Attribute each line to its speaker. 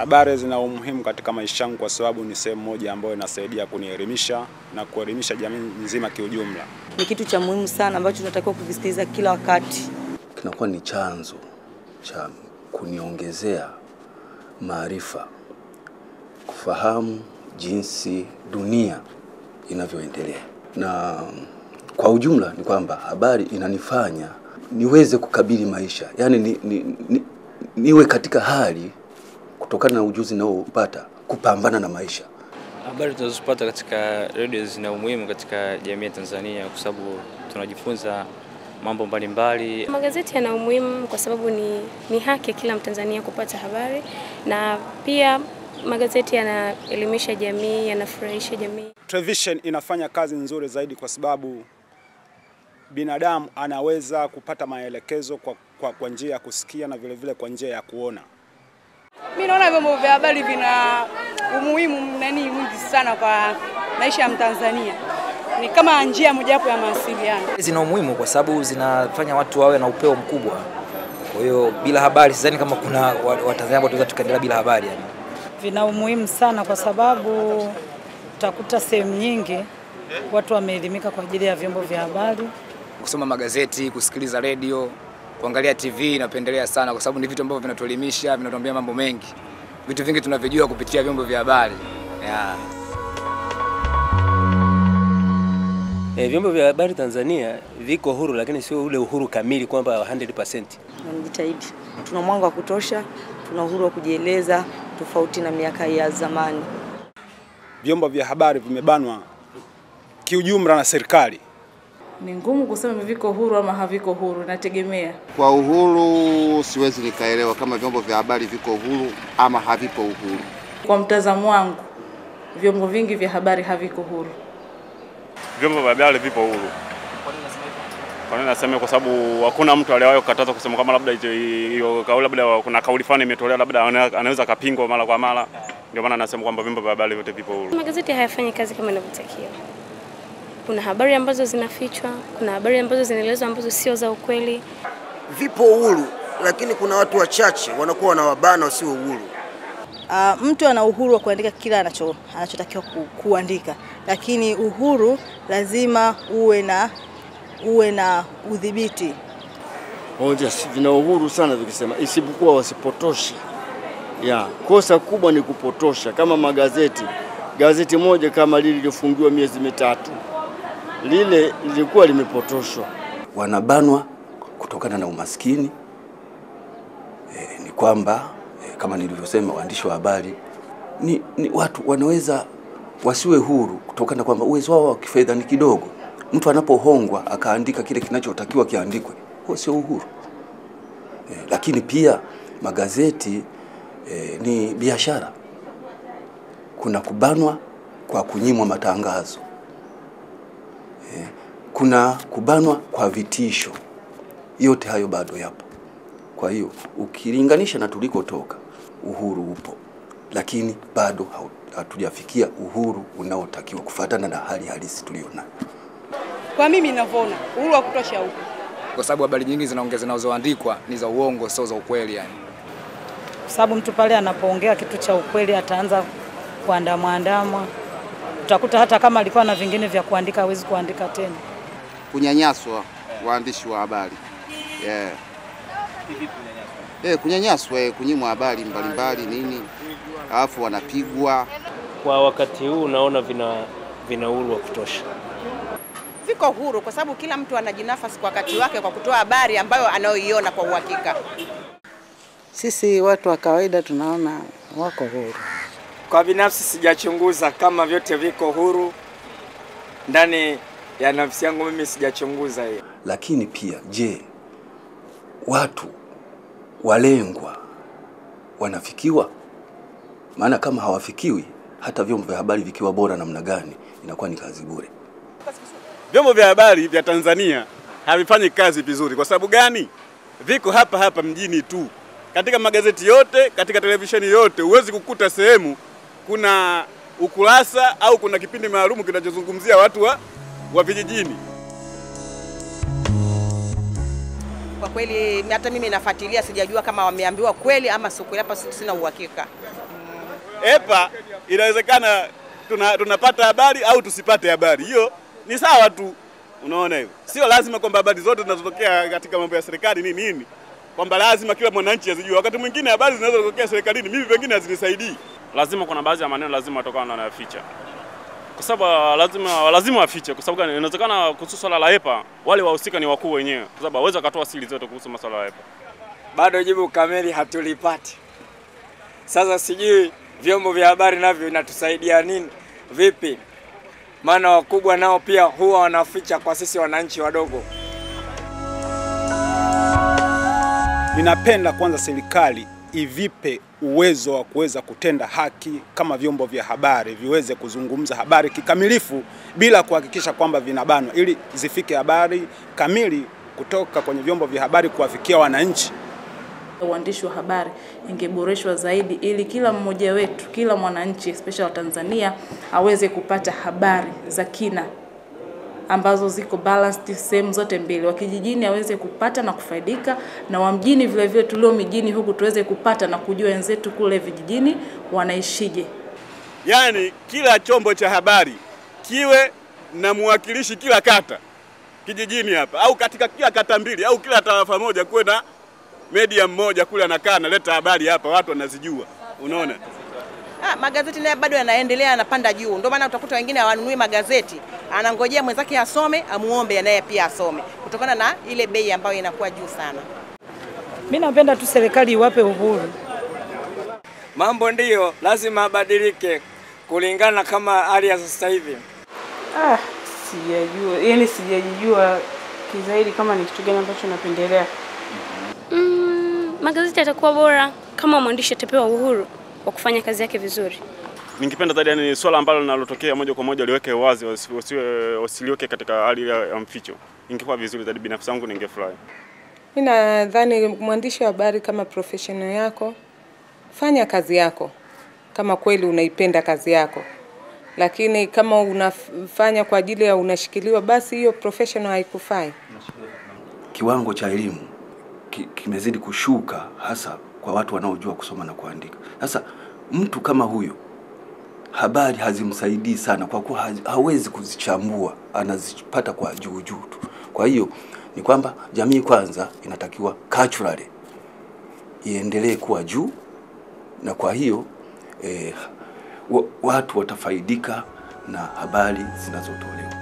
Speaker 1: Habari zina umuhimu katika maisha yangu kwa sababu ni sehemu moja ambayo inasaidia kunielimisha na kuelimisha jamii nzima kiujumla.
Speaker 2: Ni kitu cha muhimu sana ambacho tunatakiwa kukisikiliza kila wakati.
Speaker 3: Kinakuwa ni chanzo cha kuniongezea maarifa, kufahamu jinsi dunia inavyoendelea, na kwa ujumla ni kwamba habari inanifanya niweze kukabili maisha, yaani ni, ni, ni, niwe katika hali kutokana na ujuzi naopata kupambana na maisha.
Speaker 4: Habari tunazopata katika redio zina umuhimu katika jamii ya Tanzania kwa sababu tunajifunza mambo mbalimbali.
Speaker 5: Magazeti yana umuhimu kwa sababu ni, ni haki ya kila Mtanzania kupata habari na pia magazeti yanaelimisha jamii, yanafurahisha jamii.
Speaker 1: Television inafanya kazi nzuri zaidi kwa sababu binadamu anaweza kupata maelekezo kwa, kwa, kwa njia ya kusikia na vile vile kwa njia ya kuona.
Speaker 6: Mimi naona vyombo vya habari vina umuhimu nani mwingi sana kwa maisha ya Mtanzania. Ni kama njia mojawapo ya mawasiliano.
Speaker 7: Zina umuhimu kwa sababu zinafanya watu wawe na upeo mkubwa. Kwa hiyo bila habari sidhani kama kuna Watanzania ambao tunaweza tukaendelea bila habari yani.
Speaker 8: Vina umuhimu sana kwa sababu utakuta sehemu nyingi watu wameelimika kwa ajili ya vyombo vya habari.
Speaker 9: Kusoma magazeti, kusikiliza redio, kuangalia TV napendelea sana kwa sababu ni vitu ambavyo vinatuelimisha, vinatuambia mambo mengi. Vitu vingi tunavijua kupitia vyombo vya habari. Yeah.
Speaker 10: E, vyombo vya habari Tanzania viko huru, lakini sio ule uhuru kamili kwamba 100%.
Speaker 2: Tunajitahidi, tuna mwanga wa kutosha, tuna uhuru wa kujieleza tofauti na miaka ya zamani.
Speaker 1: Vyombo vya habari vimebanwa kiujumla na serikali.
Speaker 11: Ni ngumu kusema viko huru ama haviko huru, nategemea.
Speaker 12: Kwa uhuru siwezi nikaelewa kama vyombo vya habari viko uhuru ama havipo uhuru.
Speaker 11: Kwa mtazamo wangu, vyombo vingi vya habari haviko huru.
Speaker 13: Vyombo vya habari vipo huru. Kwa nini nasema? Kwa sababu hakuna mtu aliyewahi kukataza kusema kama labda hiyo kauli, labda kuna kauli fulani imetolewa, labda anaweza kapingwa mara kwa mara. Ndio maana nasema kwamba vyombo vya habari vyote vipo huru.
Speaker 5: Magazeti hayafanyi kazi kama inavyotakiwa. Kuna habari ambazo zinafichwa, kuna habari ambazo zinaelezwa ambazo sio za ukweli.
Speaker 14: Vipo uhuru, lakini kuna watu wachache wanakuwa wanawabana wasio uhuru.
Speaker 2: Uh, mtu ana uhuru wa kuandika kila anacho anachotakiwa ku, kuandika, lakini uhuru lazima uwe na uwe na udhibiti.
Speaker 15: Moja, vina uhuru sana vikisema, isipokuwa wasipotoshe. Ya, kosa kubwa ni kupotosha, kama magazeti. Gazeti moja kama lile lilifungiwa miezi mitatu, lile lilikuwa limepotoshwa.
Speaker 3: Wanabanwa kutokana na umaskini. E, ni kwamba e, kama nilivyosema, waandishi wa habari ni, ni watu wanaweza wasiwe huru kutokana na kwamba uwezo wao wa kifedha ni kidogo. Mtu anapohongwa akaandika kile kinachotakiwa kiandikwe, huo sio uhuru. E, lakini pia magazeti e, ni biashara. Kuna kubanwa kwa kunyimwa matangazo e, kuna kubanwa kwa vitisho. Yote hayo bado yapo. Kwa hiyo ukilinganisha na tulikotoka, uhuru upo, lakini bado hatujafikia uhuru unaotakiwa kufuatana na hali halisi tulionayo.
Speaker 6: Kwa mimi ninavyoona, uhuru wa kutosha huko,
Speaker 9: kwa sababu habari nyingi zinaongea zinazoandikwa ni za uongo, sio za ukweli yani.
Speaker 8: Kwa sababu mtu pale anapoongea kitu cha ukweli ataanza kuandamwa andamwa, utakuta hata kama alikuwa na vingine vya kuandika hawezi kuandika tena.
Speaker 12: Kunyanyaswa waandishi wa habari yeah. Eh, kunyanyaswa eh, kunyimwa habari mbalimbali nini, alafu wanapigwa.
Speaker 10: Kwa wakati huu naona vina vina uhuru wa kutosha.
Speaker 16: Viko huru kwa sababu kila mtu anajinafasi kwa wakati wake kwa kutoa habari ambayo anayoiona kwa uhakika.
Speaker 17: Sisi watu wa kawaida tunaona wako huru.
Speaker 18: Kwa binafsi sijachunguza kama vyote viko huru ndani ya nafsi yangu, mimi sijachunguza hiyo.
Speaker 3: Lakini pia je, watu walengwa wanafikiwa? Maana kama hawafikiwi, hata vyombo vya habari vikiwa bora namna gani, inakuwa ni kazi bure.
Speaker 13: Vyombo vya habari vya Tanzania havifanyi kazi vizuri. Kwa sababu gani? Viko hapa hapa mjini tu. Katika magazeti yote, katika televisheni yote, huwezi kukuta sehemu kuna ukurasa au kuna kipindi maalum kinachozungumzia watu wa, wa vijijini.
Speaker 16: Kwa kweli hata mimi nafuatilia, sijajua kama wameambiwa kweli ama sio kweli, hapa sina uhakika.
Speaker 13: EPA inawezekana tuna, tunapata habari au tusipate habari, hiyo ni sawa tu. Unaona hivyo, sio lazima kwamba habari zote zinazotokea katika mambo ya serikali ni nini, kwamba lazima kila mwananchi azijue. Wakati mwingine habari zinazotokea serikalini mimi pengine hazinisaidii.
Speaker 19: lazima kuna baadhi ya maneno lazima watakuwa wanayaficha kwa sababu lazima lazima wafiche. Kwa sababu gani? Inawezekana kuhusu swala la EPA wale wahusika ni wakuu wenyewe, kwa sababu hawezi akatoa siri zote kuhusu masuala ya EPA.
Speaker 18: Bado jibu kamili hatulipati. Sasa sijui vyombo vya habari navyo inatusaidia nini, vipi? Maana wakubwa nao pia huwa wanaficha kwa sisi wananchi wadogo.
Speaker 1: Ninapenda kwanza serikali ivipe uwezo wa kuweza kutenda haki kama vyombo vya habari viweze kuzungumza habari kikamilifu bila kuhakikisha kwamba vinabanwa, ili zifike habari kamili kutoka kwenye vyombo vya habari kuwafikia wananchi.
Speaker 11: Uandishi wa habari ingeboreshwa zaidi ili kila mmoja wetu, kila mwananchi especially wa Tanzania aweze kupata habari za kina ambazo ziko balanced sehemu zote mbili, wa kijijini aweze kupata na kufaidika, na wa mjini vile vile tulio mijini huku tuweze kupata na kujua wenzetu kule vijijini wanaishije.
Speaker 13: Yaani kila chombo cha habari kiwe na mwakilishi kila kata kijijini hapa, au katika kila kata mbili au kila tarafa moja kuwe na media mmoja kule anakaa analeta habari hapa, watu wanazijua. Unaona?
Speaker 16: Ah, magazeti naye bado yanaendelea yanapanda juu, ndio maana utakuta wengine hawanunui magazeti, anangojea mwenzake asome, amuombe naye pia asome, kutokana na ile bei ambayo inakuwa juu sana.
Speaker 8: Mi napenda tu serikali iwape uhuru.
Speaker 18: Mambo ndiyo lazima abadilike kulingana kama hali ya sasa hivi.
Speaker 11: Ah, sijajua, yani sijajijua kizaidi kama ni kitu gani ambacho napendelea.
Speaker 5: Mm, magazeti yatakuwa bora kama mwandishi atapewa uhuru wa kufanya kazi yake vizuri.
Speaker 19: Ningependa zaidi yani swala ambalo linalotokea moja kwa moja liweke wazi, wasi- wasiwe wasiliweke katika hali ya ya mficho. Ingekuwa vizuri zaidi, binafsi yangu ningefurahi.
Speaker 20: Mi nadhani mwandishi wa habari kama professional yako, fanya kazi yako kama kweli unaipenda kazi yako, lakini kama unafanya kwa ajili ya unashikiliwa, basi hiyo professional haikufai.
Speaker 3: Kiwango cha elimu ki- kimezidi kushuka, hasa kwa watu wanaojua kusoma na kuandika. Sasa mtu kama huyo habari hazimsaidii sana, kwa kuwa hazi- hawezi kuzichambua, anazipata kwa juu juu tu. Kwa hiyo ni kwamba jamii kwanza inatakiwa culturally iendelee kuwa juu, na kwa hiyo eh, wa- watu watafaidika na habari zinazotolewa.